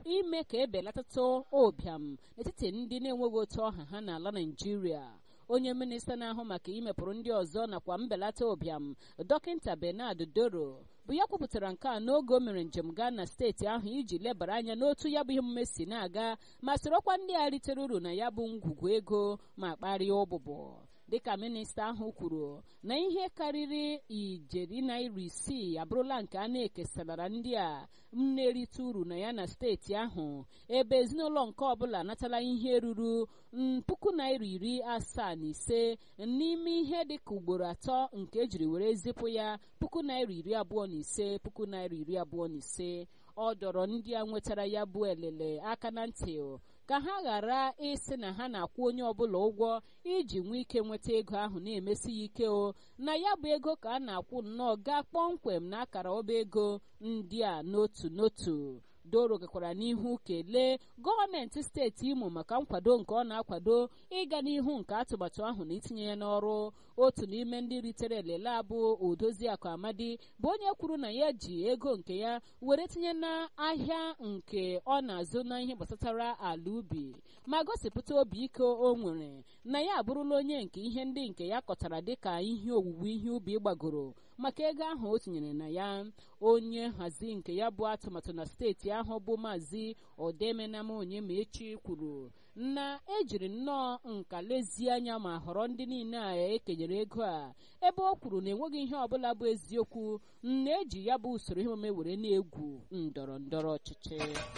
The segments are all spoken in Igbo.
ime ka ebelatatụ ụbịam n'etiti ndị na-enweghị otu ọha ha n'ala naijiria onye minista na-ahụ maka imepụrụ ndị ọzọ nakwa mbelata ụbịam dọkịta benard doro bụ ya kwupụtara nke a n'oge o mere njem gaa na steeti ahụ iji lebara anya n'otu ya bụ ihe omume si na-aga ma sorokwa ndị a ritere uru na ya bụ ngwugwu ego ma kparịa ụbụbọ dịka minista ahụ kwuru na ihe karịrị ijeri naira isii abụrụla nke a na-ekesara ndị a na-erite uru na ya na steeti ahụ ebe ezinụlọ nke ọbụla natala ihe ruru puku naira iri asaa na ise n'ime ihe dịka ugboro atọ nke ejiri were zipụ ya puku naira iri abụọ na ise puku naira iri abụọ na ise ọ dọrọ ndị a nwetara ya bụ elele aka na ntị ka ha ghara ịsị na ha na-akwụ onye ọbụla ụgwọ iji nwee ike nweta ego ahụ na-emesi ya ike o na ya bụ ego ka a na-akwụ nnọọ gaa kpọmkwem na akara ọba ego ndị a n'otu n'otu doro gakwara n'ihu kelee gọọmenti steeti imo maka nkwado nke ọ na-akwado ịga n'ihu nke atụmatụ ahụ na itinye ya n'ọrụ otu n'ime ndị ritere elele abụ odoziakụ amadi bụ onye kwuru na ya ji ego nke ya were tinye n'ahịa nke ọ na-azụ na ihe gbasatara ala ubi ma gosipụta obi ike o nwere na ya abụrụla onye nke ihe ndị nke ya kọtara dịka ihe owuwe ihe ubi gbagoro maka ego ahụ o tinyere na ya onye nhazi nke ya bụ atụmatụ na steeti ahụ bụ maazị odemenama onye ma echi kwuru na ejiri nnọọ nka lezie anya ma họrọ ndị niile a ekenyere ego a ebe o kwuru na enweghị ihe ọbụla bụ eziokwu na eji ya bụ usoro ihe omume were na-egwu ndọrọ ndọrọ ọchịchị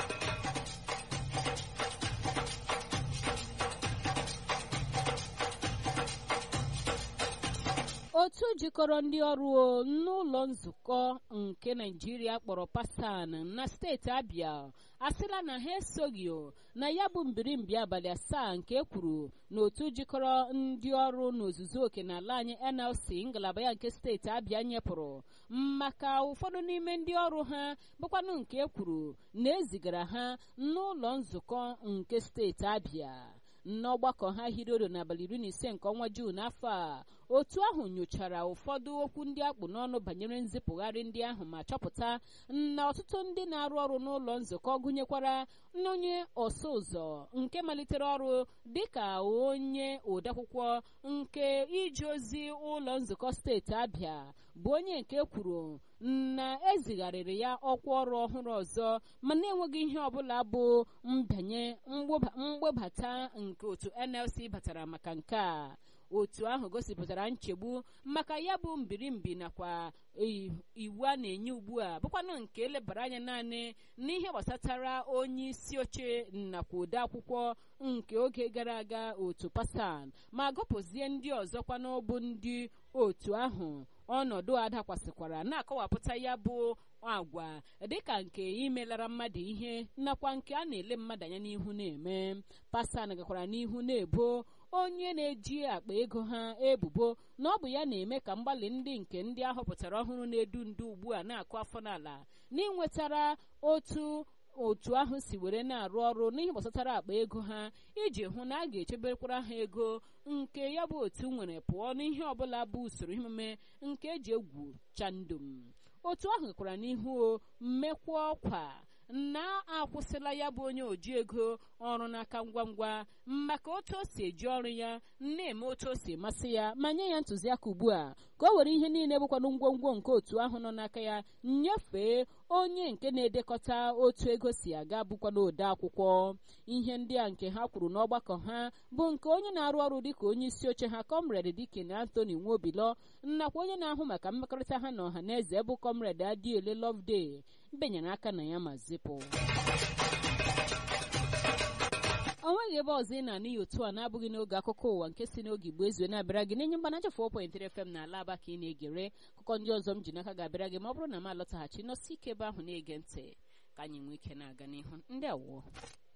otu jikọrọ ndị ọrụ n'ụlọ nzukọ nke naijiria kpọrọ pasan na steeti abịa asịla na ha esoghị na ya bụ mbirimbi abalị asaa nke ekwuru na otu jikọrọ ndị ọrụ n'ozuzu oke n'ala anyị nlc ngalaba ya nke steeti abịa nyepụrụ maka ụfọdụ n'ime ndị ọrụ ha bụkwanụ nke ekwuru na ezigara ha n'ụlọ nzukọ nke steeti abịa n'ọgbakọ ha hirioro n'abalị iri na ise nke ọnwa juun afọ a otu ahụ nyochara ụfọdụ okwu ndị akpụ n'ọnụ banyere nzipụgharị ndị ahụ ma chọpụta na ọtụtụ ndị na-arụ ọrụ n'ụlọ nzukọ gụnyekwara onye ọsụ ụzọ nke malitere ọrụ dịka onye odeakwụkwọ nke ije ozi ụlọ nzukọ steeti abịa bụ onye nke kwuru na ezigharịrị ya ọkwa ọrụ ọhụrụ ọzọ ma na-enweghị ihe ọbụla bụ mbanye mgbebata nke otu nlc batara maka nke a otu ahụ gosipụtara nchegbu maka ya bụ mbirimbi nakwa iwu a na-enye ugbu a bụkwanụ nke elebara anya naanị n'ihe gbasatara onye isi oche nakwa ode akwụkwọ nke oge gara aga otu pasan ma gọpụzie ndị ọzọkwanụ bụ ndị otu ahụ ọnọdụ a dakwasịkwara na-akọwapụta ya bụ agwa dịka nke imelara mmadụ ihe nakwa nke a na-ele mmadụ anya n'ihu na-eme pasan gakwara n'ihu na-ebo onye na-eji akpa ego ha ebubo na ọ bụ ya na-eme ka mgbalị ndị nke ndị ahọpụtara ọhụrụ na-edu ndu ugbu a na-akụ afọ n'ala n'inwetara otu otu ahụ si were na-arụ ọrụ n'ihe gbasatara akpa ego ha iji hụ na a ga-echebekwara ha ego nke ya bụ otu nwere pụọ n'ihe ọbụla bụ usoro emume nke eji egwu chandum otu ahụ kwara n'ihu mmekwa ọkwa na-akwụsịla ya bụ onye oji ego ọrụ n'aka ngwa ngwa maka otu o si eji ọrụ ya na-eme otu o si masị ya ma nye ya ntụziaka ugbu a ka o were ihe niile bụkwanụ ngwongwo nke otu ahụ nọ n'aka ya nyefee onye nke na-edekọta otu ego si aga bụkwanụ ode akwụkwọ ihe ndị a nke ha kwuru n'ọgbakọ ha bụ nke onye na-arụ ọrụ dịka onye isi oche ha kọmred dikin antony nwobilọ nakwa onye na-ahụ maka mmekọrịta ha na ọha na eze bụ kọmred adiele lovde benyere aka na ya ma zipụ o nweghị ebe ọzọ ị na-anụ ya otu a na-abụghị n'oge akụkọ ụwa nke si n'oge igbo ezue na-abịara gị n'enye mgbanaja 4.3 FM na ala aba ka ị na-egere akụkọ ndị ọzọ m ji n'aka ga-abịara gị ma ọ bụrụ na m alọtaghachi nọsi ike ebe ahụ na-ege ntị ka anyị nwee ike na-aga n'ihu ndị awụọ